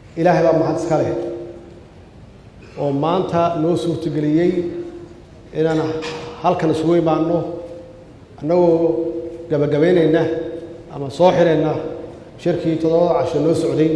ilaahay baa mahad iska leh oo maanta noo suurtogeliyey inaan halkan isugu imaanno annagoo gabagabaynayna ama soo xirayna shirkii toddobada casho noo socday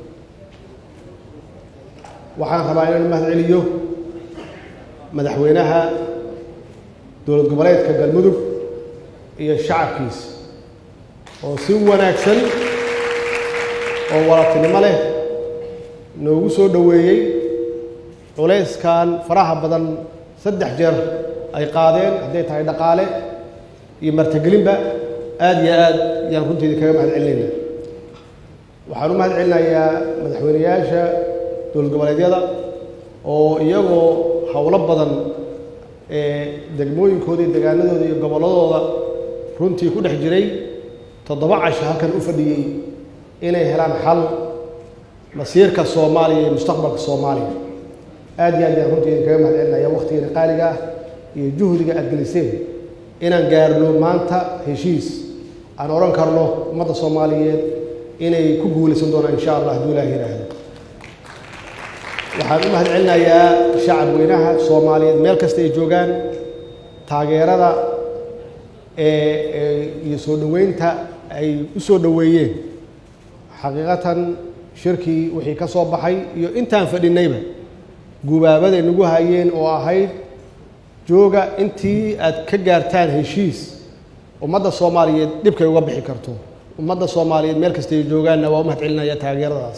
waxaan rabaa inaan mahad celiyo madaxweynaha dowlad goboleedka galmudug iyo shacabkiisa oo si wanaagsan oo walatinimo leh noogu soo dhoweeyey culayskan faraha badan saddex jeer ay qaadeen hadday tahay dhaqaale iyo martagelinba aada iyo aad ayaan runteedii kaga mahad celinayna waxaan u mahad celinayaa madaxweyneyaasha dowlad goboleedyada oo iyagoo howlo badan ee degmooyinkooda iyo degaanadooda iyo gobolladooda runtii ku dhex jiray toddoba casho halkan u fadhiyey inay helaan xal masiirka soomaaliya iyo mustaqbalka soomaaliya aada iyo aad ayaan runtii idinkaga mahad celinaya waktigeena qaaliga ah iyo juhdiga aada geliseen inaan gaarno maanta heshiis aan odhan karno ummadda soomaaliyeed inay ku guulaysan doonaan insha allah hadduu ilaah yidhaahdo waxaan u mahad celinayaa shacab weynaha soomaaliyeed meel kasta ay joogaan taageerada ee iyo soo dhoweynta ay u soo dhoweeyeen xaqiiqatan shirkii wixii ka soo baxay iyo intaan fadhinayba gubaabaday nagu hayeen oo ahayd jooga intii aad ka gaartaan heshiis ummadda soomaaliyeed dhibkay uga bixi karto ummadda soomaaliyeed meel kasta ay joogaanna waa u mahad celinaya taageeradaas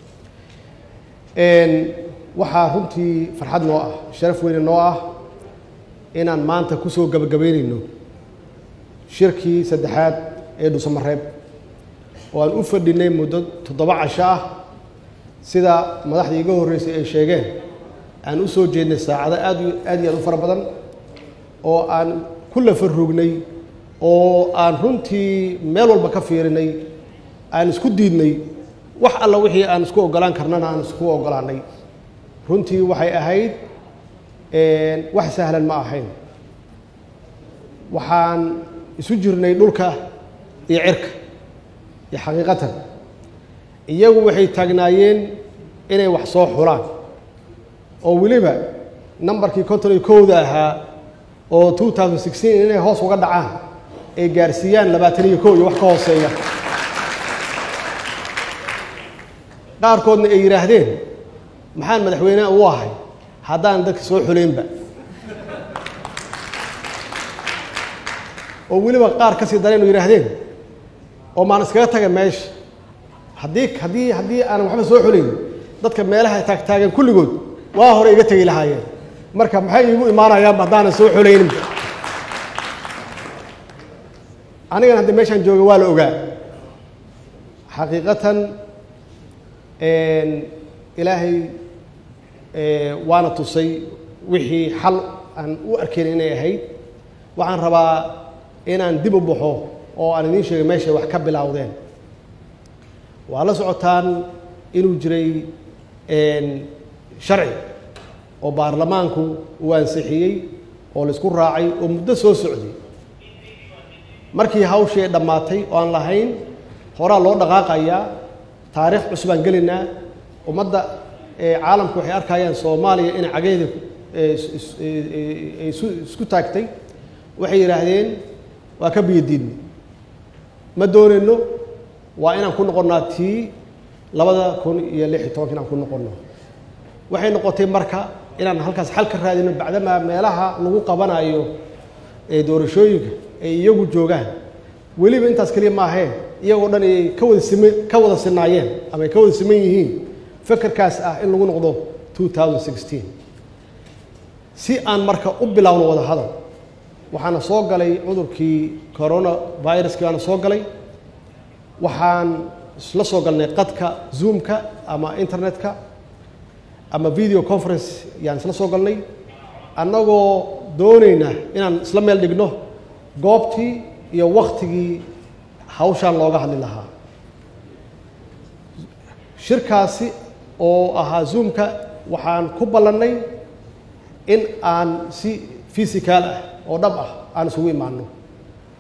waxaa runtii farxad noo ah sharaf weyne noo ah inaan maanta kusoo gabagabaynayno shirkii saddexaad ee dhusamareeb oo aan u fadhinay muddo toddoba casho ah sida madaxdii iga horreysay ay sheegeen aan u soo jeednay saacado aad aad iyo aad u fara badan oo aan ku lafarugnay oo aan runtii meel walba ka fiirinay aan isku diidnay wax alla wixii aan isku ogolaan karnana aan isku ogolaanay runtii waxay ahayd wax sahlan ma ahayn waxaan isu jirnay dhulka iyo cirka iyo xaqiiqatan iyagu waxay taagnaayeen inay wax soo xulaan oo weliba nambarkii konton iyo kowda ahaa oo two thousand sixteen inay hoos uga dhacaan ay gaarsiiyaan labaatan iyo kow iyo wax ka hooseeya qaarkoodna ay yidhaahdeen maxaan madaxweyneha u ahay haddaan dadka soo xuleynba oo weliba qaar ka sii dareen oo yidhaahdeen oo maan iskaga taga meesha haddii haddii haddii aanan waxba soo xulayn dadka meelaha taagtaagan kulligood waa hore iga tegi lahaayeen marka maxay iigu imaanayaanba haddaanan soo xulayninba anigan hadda meeshaan jooga waa la ogaa xaqiiqatan ilaahay waana tusay wixii xal aan u arkayn inay ahayd waxaan rabaa inaan dib u baxo oo aan idiin sheegay meeshay wax ka bilowdeen waa la socotaan inuu jiray sharci oo baarlamaanku uu ansixiyey oo laisku raacay oo muddo soo socday markii hawshii ay dhammaatay oo aan lahayn horaa loo dhaqaaqayaa taariikh cusub aan gelaynaa ummadda caalamku waxay arkayaan soomaaliya inay cageeda isku taagtay waxay yidhaahdeen waa ka biyodiidnay ma doonayno waa inaan ku noqonnaa tii labada kun iyo lix iyo tobanka inaan ku noqonno waxay noqotay marka inaan halkaas xal ka raadino bacdamaa meelaha lagu qabanayo ee doorashooyinka ay iyagu joogaan weliba intaas keliya maahee iyagoo dhan ay ka wada sima ka wada sinaayeen ama ay ka wada siman yihiin fekerkaas ah in lagu noqdo two thousand sixteen si aan marka u bilowno wada hadal waxaana soo galay cudurkii corona viruskii baana soo galay waxaan isla soo galnay qadka zoomka ama internetka ama video conference yaan isla soo galnay annagoo doonayna inaan isla meel dhigno goobtii iyo waktigii hawshaan looga hadli lahaa shirkaasi oo ahaa zoomka waxaan ku ballannay in aan si physical ah oo dhab ah aan isugu imaanno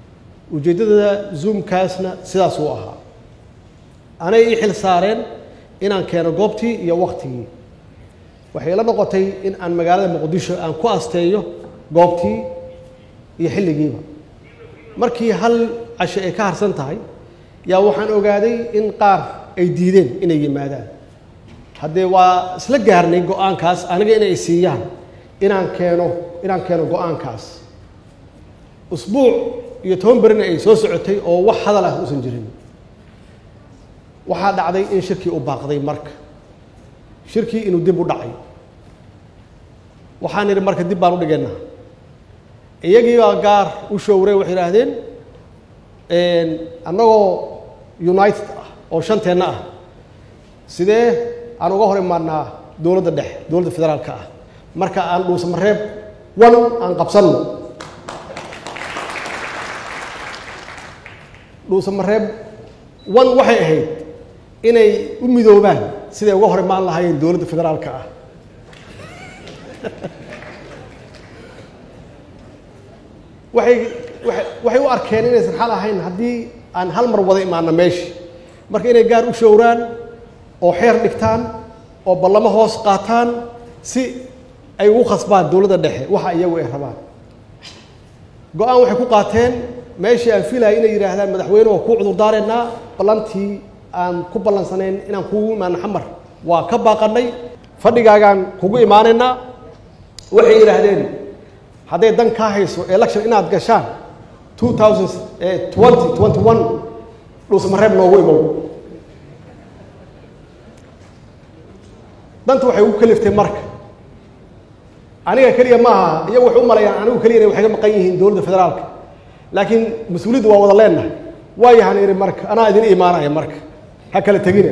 ujeeddada zoomkaasna sidaas uu ahaa anay ii xil saareen inaan keeno goobtii iyo waktigii waxay la noqotay in aan magaalada muqdisho aan ku asteeyo goobtii iyo xilligiiba markii hal casho ay ka harsan tahay yaa waxaan ogaaday in qaar ay diideen inay yimaadaan haddee waa isla gaarnay go-aankaas aniga inay siiyaan inaan keeno inaan keeno go-aankaas usbuuc iyo toban berina ay soo socotay oo wax hadal ah uusan jirin waxaa dhacday in shirkii u baaqday marka shirkii inuu dib u dhacay waxaan idhi marka dib baan u dhigaynaa iyagiibaa gaar u showray waxay idhaahdeen annagoo united ah oo shanteenna ah sidee aan uga hor imaanaa dowladda dhexe dowladda federaalka ah marka aan dhuusamareeb wan aan qabsanno dhuusamareeb wan waxay ahayd inay u midoobaan siday uga hor imaan lahaayeen dowladda federaalka ah waxay waay waxay u arkeen inaysan xal ahayn haddii aan hal mar wada imaano meeshi marka inay gaar u showraan oo xeer dhigtaan oo ballamo hoos qaataan si ay ugu khasbaan dowladda dhexe waxa iyagu ay rabaan go-aan waxay ku qaateen meeshii aan filayay inay yidhaahdaan madaxweyne waa kuu cudurdaareynaa ballantii aan ku ballansanayn inaan kugu imaano xamar waa ka baaqanay fadhigaagaan kugu imaanaynaa waxay yidhaahdeen hadday dan kaa hayso election inaad gashaan two thousand twenty twenty one dhuusamareeb noogu imow danta waxay ugu kaliftay marka aniga keliya maaha iyagu waxay u malayaan anigu keliya inay waxay ka maqan yihiin dowladda federaalka laakiin mas-uuliyadda waa wada leennahay waayahan idhi marka anaa idin imaanaya marka ha kala tegina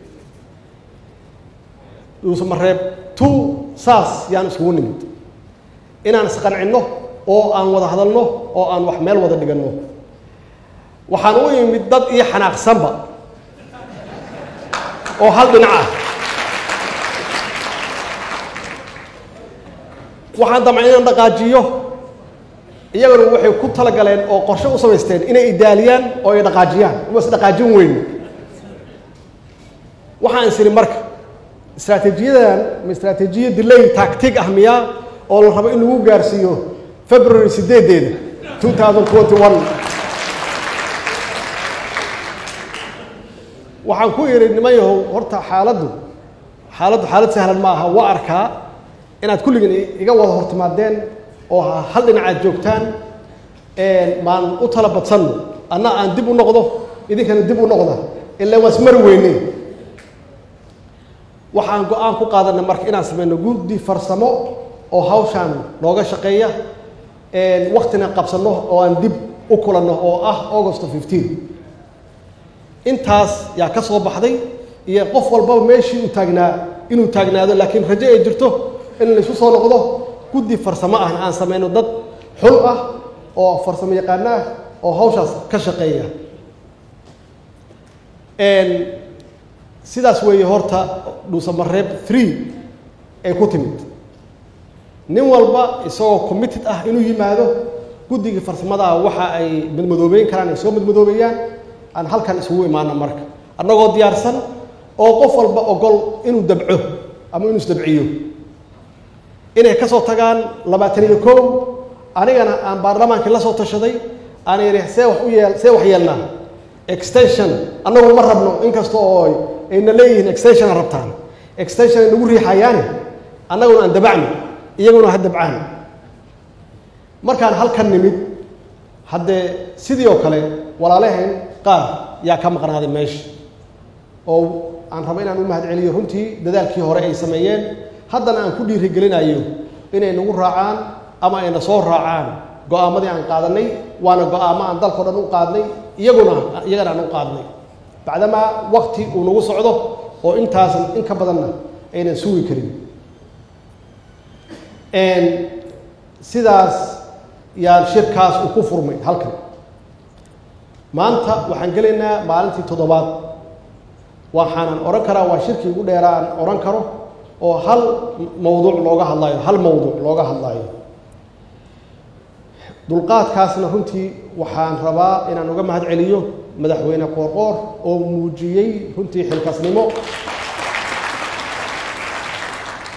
dhuusamareeb two saas yaan iskugu nimid inaan isqancinno oo aan wada hadalno oo aan wax meel wada dhiganno waxaan u imid dad iyo xanaaqsanba oo hal dhinac ah waxaan damcay inaan dhaqaajiyo iyaguna waxay ku talagaleen oo qorshe u samaysteen inay idaaliyaan oo ay dhaqaajiyaan uma is dhaqaajin weyn waxaan is idhi marka istraatiijiyadan ma istraatiijiya delay tactic ah miyaa oo la rabo in lagu gaarsiiyo february sideedeeda two thousand twenty one waxaan ku idhi niman yahow horta xaaladdu xaaladdu xaalad sahlan ma aha waa arkaa inaad kulligiin iga wada hortimaadeen oo hal dhinacaad joogtaan maan u tala badsanno anna aan dib u noqdo idinkana dib u noqda ilaa waa ismari weyne waxaan go-aan ku qaadanay marka inaan samayno guddi farsamo oo hawshaan nooga shaqeeya waktina qabsanno oo aan dib u kulanno oo ah august fifteen intaas yaa ka soo baxday iyo qof walbaba meeshii uu taagnaa inuu taagnaado laakiin rajo ay jirto in laysu soo noqdo guddi farsamo ahna aan samayno dad xul ah oo farsamo yaqaano ah oo hawshaas ka shaqeeya sidaas weeye horta dhuusamareeb three ay ku timid nin walba isagoo committed ah inuu yimaado guddigii farsamada waxa ay madmadoobeyn karaan ay soo madmadoobeeyaan aan halkan isugu imaano marka annagoo diyaarsan oo qof walba ogol inuu dabco ama inuu isdabciyo inay ka soo tagaan labaatan iyo kow anigana aan baarlamaankii la soo tashaday aan yidhi see wax u yeel see wax yeelnaa extension annagu ma rabno inkasta oo ayna leeyihiin extensiona rabtaan extension ay nagu riixayaane annaguna aan dabacno iyaguna ha dabcaan markaan halkan nimid haddee sidii oo kale walaalahayn qaar yaa ka maqnaaday meesha oo aan rabo inaan u mahad celiyo runtii dadaalkii hore ay sameeyeen haddana aan ku dhiirigelinayo inay nagu raacaan ama ayna soo raacaan go-aamadii aan qaadanay waana go-aamo aan dalkao dhan u qaadnay iyaguna iyagana aan u qaadnay bacdamaa wakti uu nagu socdo oo intaasan in ka badanna aynan sugi karin sidaas yaan shirkaas uu ku furmay halkan maanta waxaan gelaynaa maalintii toddobaad waxaanan odhan karaa waa shirkii ugu dheeraa aan odhan karo oo hal mawduuc looga hadlaayo hal mawduuc looga hadlaayo dulqaadkaasna runtii waxaan rabaa inaan uga mahad celiyo madaxweyne qoorqoor oo muujiyey runtii xilkasnimo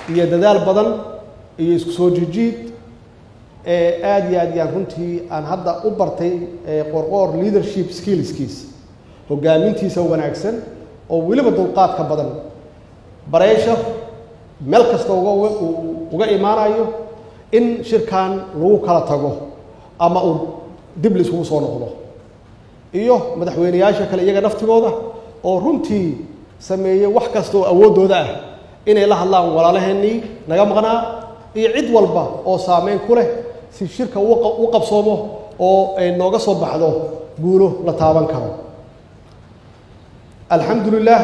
iyo dadaal badan iyo isku soo jijiid aada iyo aad yaan runtii aan hadda u bartay qorqoor leadership skillskiisa hogaamintiisa wanaagsan oo weliba dulqaadka badan bareesha meel kasta uga uga imaanayo in shirkan lagu kala tago ama uu dib laisugu soo noqdo iyo madaxweyneyaasha kale iyaga naftigooda oo runtii sameeyey wax kasta oo awooddooda ah inay la hadlaan walaalaheenii naga maqnaa iyo cid walba oo saameyn ku leh si shirka u qabsoomo oo ay nooga soo baxdo guulo la taaban karo alxamdulilah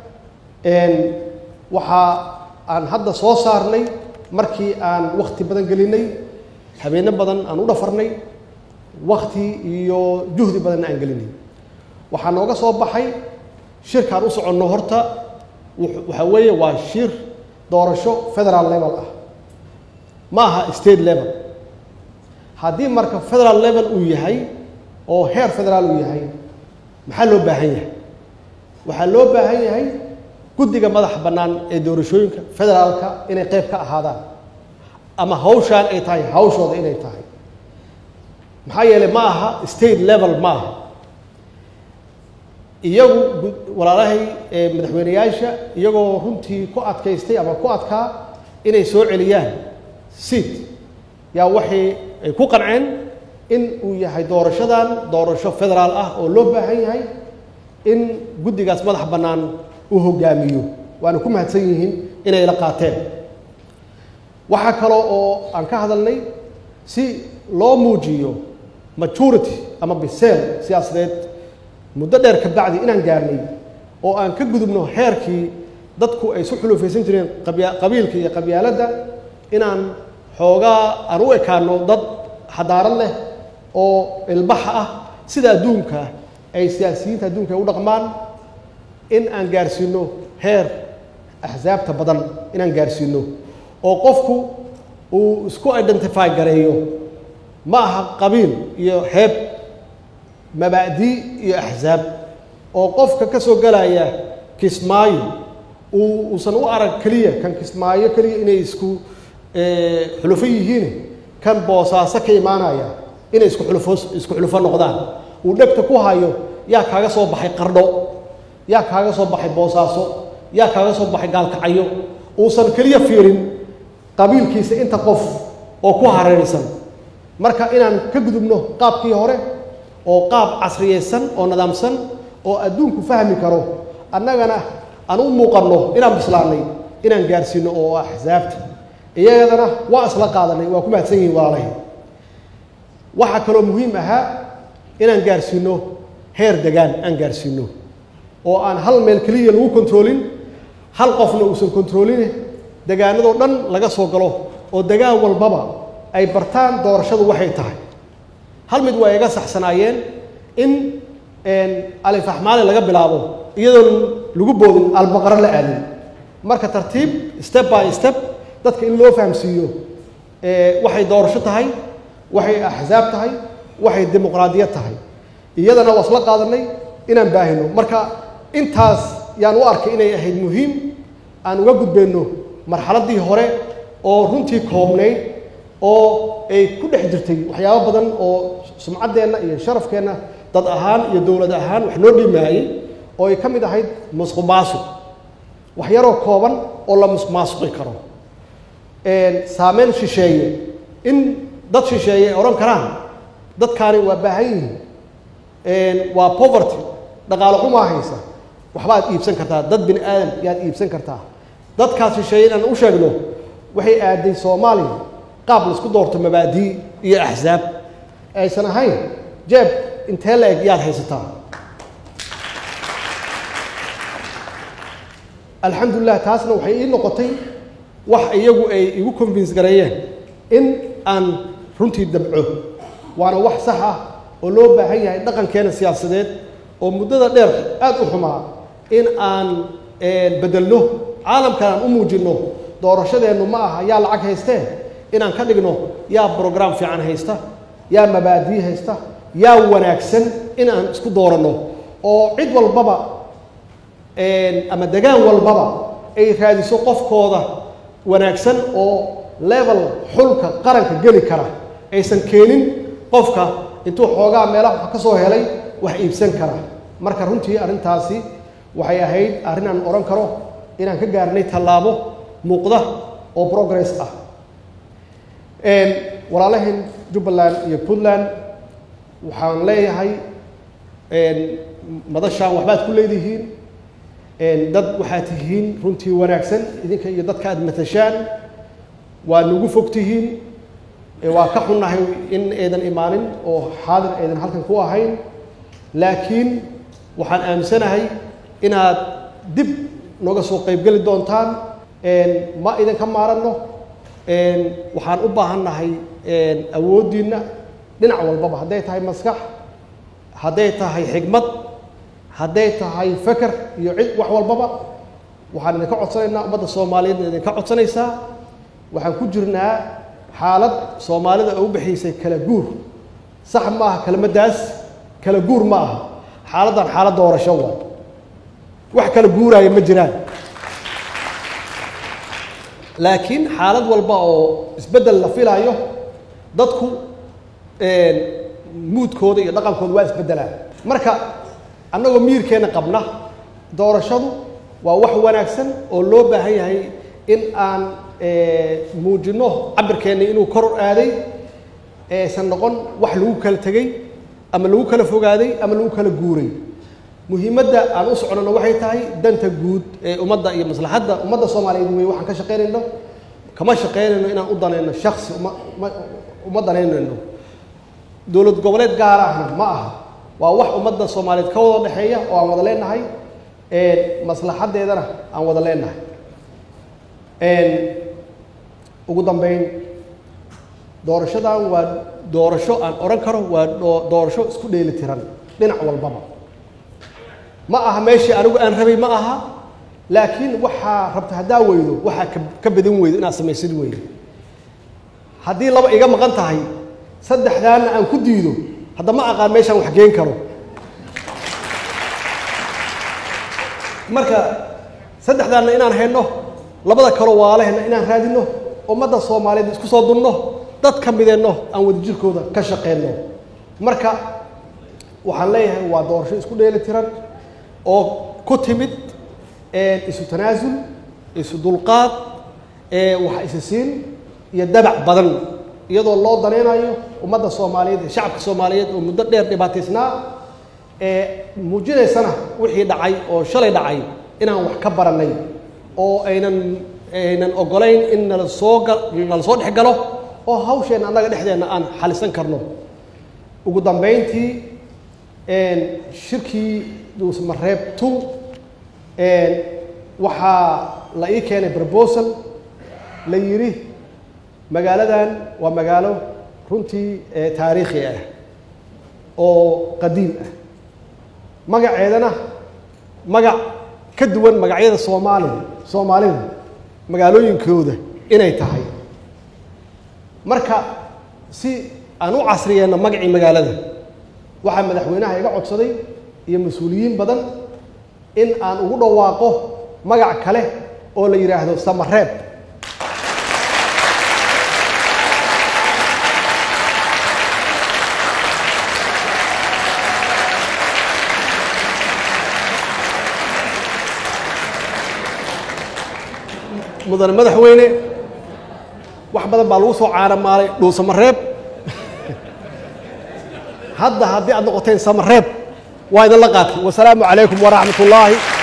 waxaa aan hadda soo saarnay markii aan wakti badan gelinay habeeno badan aan u dhafarnay wakti iyo juhdi badanna aan gelinay waxaa nooga soo baxay shirkaan u soconno horta waxaa weeye waa shir doorasho federal level ah ma aha state level haddii marka federal level uu yahay oo heer federaal uu yahay maxaa loo baahan yahay waxaa loo baahan yahay guddiga madaxa bannaan ee doorashooyinka federaalka inay qayb ka ahaadaan ama hawshaan ay tahay hawshooda inay tahay maxaa yeelay ma aha state level ma aha iyagu walaalahay madaxweyneyaasha iyagoo runtii ku adkaystay ama ku adkaa inay soo celiyaan seat yaa waxay ay ku qanceen in uu yahay doorashadan doorasho federaal ah oo loo baahan yahay in guddigaas madax bannaan uu hogaamiyo waana ku mahadsan yihiin inay la qaateen waxaa kaloo oo aan ka hadalnay si loo muujiyo majority ama biseel siyaasadeed muddo dheer ka bacdi inaan gaarnay oo aan ka gudubno heerkii dadku ay isu xulufaysan jireen qabiilka iyo qabyaaladda inaan xoogaa aan u ekaano dad xadaarad leh oo ilbaxa ah sida adduunka ay siyaasiyiinta adduunka ay u dhaqmaan in aan gaarsiino heer axsaabta badan inaan gaarsiino oo qofku uu isku identify gareeyo ma aha qabiil iyo heeb mabaadi iyo axsaab oo qofka ka soo galaya kismaayo uu uusan u arag keliya kan kismaayo keliya inay isku xulufo yihiin kan boosaaso ka imaanaya inay isku xulufo isku xulufo noqdaan uu dhegta ku hayo yaa kaaga soo baxay qardho yaa kaaga soo baxay boosaaso yaa kaaga soo baxay gaalkacyo uusan keliya fiirin qabiilkiisa inta qof oo ku hareeraysan marka inaan ka gudubno qaabkii hore oo qaab casriyaysan oo nidaamsan oo adduunku fahmi karo annagana aan u muuqanno inaan bislaannay inaan gaarsiino oo axsaabta iyadana waa isla qaadanay waa ku mahadsan yihiin walaalahay waxaa kaloo muhiim ahaa inaan gaarsiino heer degaan aan gaarsiino oo aan hal meel keliya lagu kontroolin hal qofna uusan kontroolin degaanadoo dhan laga soo galo oo degaan walbaba ay bartaan doorashadu waxay tahay hal mid waa iga saxsanaayeen in alifaxmaali laga bilaabo iyadoon lagu boodin albaqaro la aadin marka tartiib step by step dadka in loo fahamsiiyo waxay doorasho tahay waxay axsaab tahay waxay dimuqraadiyad tahay iyadana waa isla qaadanay inaan baahino marka intaas yaan u arkay inay ahayd muhiim aan uga gudbeenno marxaladdii hore oo runtii koobnayd oo ay ku dhex jirtay waxyaabo badan oo sumcaddeenna iyo sharafkeenna dad ahaan iyo dowlad ahaan wax noo dhimaayey oo ay ka mid ahayd musqu maasuq wax yaroo kooban oo la musmaasuqi karo saameyn shisheeye in dad shisheeye ay odhan karaan dadkaani waa baahan yihiin waa poverty dhaqaalo xumaa haysa waxbaad iibsan kartaa dad bini aadam yaad iibsan kartaa dadkaas shisheeye inaan u sheegno waxay aaday soomaaliya qaab laisku doorto mabaadii iyo axsaab aysan ahayn jeeb intee la eg yaad haysataa alxamdulilah taasna waxay ii noqotay wax iyagu ay igu convince gareeyeen in aan runtii dabco waana wax sax ah oo loo baahan yahay dhaqankeena siyaasadeed oo muddada dheer aad u xumaa in aan bedelno caalamkan aan u muujinno doorashadeennu ma aha yaa lacag haystee inaan ka dhigno yaa brogram fiican haysta yaa mabaadii haysta yaa wanaagsan in aan isku dooranno oo cid walbaba ama degaan walbaba ay raadiso qofkooda wanaagsan oo level xulka qaranka geli kara aysan keenin qofka intuu xoogaa meelaha wax ka soo helay wax iibsan kara marka runtii arrintaasi waxay ahayd arrin aan odhan karo inaan ka gaarnay tallaabo muuqda oo progress ah walaalaheen jubbaland iyo puntland waxaan leeyahay madashaan waxbaad ku leedihiin dad waxaad tihiin runtii wanaagsan idinka iyo dadka aad matashaan waa nagu fog tihiin waa ka xunnahay in aydan imaanin oo xaadir aydan halkan ku ahayn laakiin waxaan aaminsanahay inaad dib nooga soo qaybgeli doontaan ma idinka maaranno waxaan u baahannahay awooddiinna dhinac walbaba hadday tahay maskax hadday tahay xigmad hadday tahay feker iyo cid wax walbaba waxaan idinka codsanaynaa ummadda soomaaliyeedna idinka codsanaysaa waxaan ku jirnaa xaalad soomaalida oo u bixiysay kala guur sax ma aha kelmaddaas kala guur ma aha xaaladdan xaalad doorasho waa wax kala guuraaya ma jiraan laakiin xaalad walba oo isbeddel la filaayo dadku muudkooda iyo dhaqankooda waa isbeddelaan marka annagoo miyirkeenna qabna doorashadu waa wax wanaagsan oo loo baahan yahay in aan muujinno cabirkeenna inuu kor aaday aysan noqon wax lagu kala tegey ama lagu kala fogaaday ama lagu kala guuray muhiimadda aan u soconano waxay tahay danta guud ee ummadda iyo maslaxadda ummadda soomaaliyeed wey waxaan ka shaqaynayno kama shaqaynayno inaan u danayno shaksi uma uma danaynayno dowlad goboleed gaar ahna ma aha waa wax ummadda soomaaliyeed ka wada dhexeeya oo aan wada leenahay maslaxaddeedana aan wada leenahay ugu dambeyn doorashadan waa doorasho aan odhan karo waa doorasho isku dheeli tiran dhinac walbaba ma aha meeshii anigu aan rabay ma aha laakiin waxaa rabta haddaa weydo waxaa ka badin weydo inaad samaysid weydo haddii laba iga maqan tahay saddexdaana aan ku diido hadda ma aqaan meeshaan wax geen karo marka saddexdaanna inaan hayno labada kaloo waalaheenna inaan raadinno ummadda soomaaliyeed isku soo dunno dad ka mideenno aan wadajirkooda ka shaqeenno marka waxaan leeyahay waa doorasho isku dheeli tiran oo ku timid isu tanaasul isu dulqaad wax isa siin iyo dabac badan iyadoo loo danaynayo ummadda soomaaliyeed ee shacabka soomaaliyeed oo muddo dheer dhibaataysnaa ee muujinaysana wixii dhacay oo shalay dhacay inaan wax ka barannay oo aynan aynan ogolayn in nala soo ga nala soo dhex galo oo hawsheenna annaga dhexdeenna aan xalisan karno ugu dambayntii shirkii duusmareeb two waxaa la ii keenay proposal la yidhi magaaladan waa magaalo runtii taariikhi ah oo qadiim ah magaceedana magac ka duwan magacyada soomaalida soomaalida magaalooyinkooda inay tahay marka si aan u casriyeenno magacii magaalada waxaa madaxweynaha iga codsaday iyo mas-uuliyiin badan in aan ugu dhawaaqo magac kale oo la yidhaahdo samareeb mudane madaxweyne wax badan baa lagu soo caanamaalay dhuusamareeb hadda haddii aad noqoteen samareeb waa idinla qaatay wasalaamu calaykum waraxmat ullaahi